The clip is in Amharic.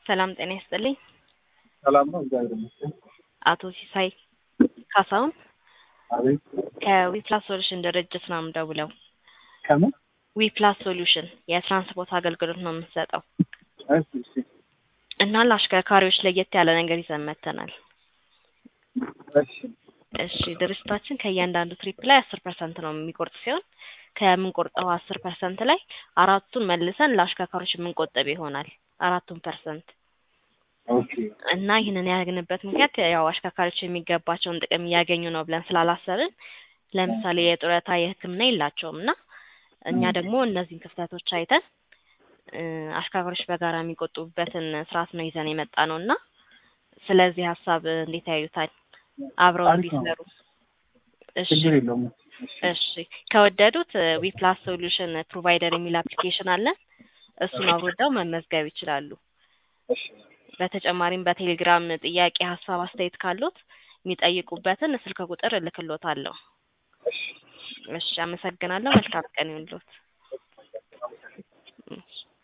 ሰላም ጤና ይስጥልኝ። ሰላም ነው፣ እግዚአብሔር ይመስገን። አቶ ሲሳይ ካሳሁን አቤት። ከዊፕላስ ሶሉሽን ድርጅት ነው የምደውለው። ከምን? ዊፕላስ ሶሉሽን የትራንስፖርት አገልግሎት ነው የምንሰጠው እሺ፣ እሺ፣ እና ለአሽከርካሪዎች ለየት ያለ ነገር ይዘን መጥተናል። እሺ፣ እሺ ድርጅታችን ከእያንዳንዱ ትሪፕ ላይ አስር ፐርሰንት ነው የሚቆርጥ ሲሆን ከምንቆርጠው አስር ፐርሰንት ላይ አራቱን መልሰን ለአሽከርካሪዎች የምንቆጠብ ይሆናል። አራቱን ፐርሰንት ኦኬ፣ እና ይህንን ያደረግንበት ምክንያት ያው አሽከርካሪዎች የሚገባቸውን ጥቅም እያገኙ ነው ብለን ስላላሰብን፣ ለምሳሌ የጡረታ የሕክምና የላቸውም እና እኛ ደግሞ እነዚህን ክፍተቶች አይተን እ አሽከርካሪዎች በጋራ የሚቆጥቡበትን ስርዓት ነው ይዘን የመጣ ነው እና ስለዚህ ሀሳብ እንዴት ያዩታል? አብረው አሪፍ ነው። እንዲሰሩ። እሺ ችግር የለውም። እሺ ከወደዱት ዊፕላስ ሶሉሽን ፕሮቫይደር የሚል አፕሊኬሽን አለን። እሱን አውርደው መመዝገብ ይችላሉ። እሺ፣ በተጨማሪም በቴሌግራም ጥያቄ፣ ሀሳብ፣ አስተያየት ካሉት የሚጠይቁበትን ስልክ ቁጥር እልክሎታለሁ። እሺ። እሺ አመሰግናለሁ። መልካም ቀን ይሁንልዎት። እሺ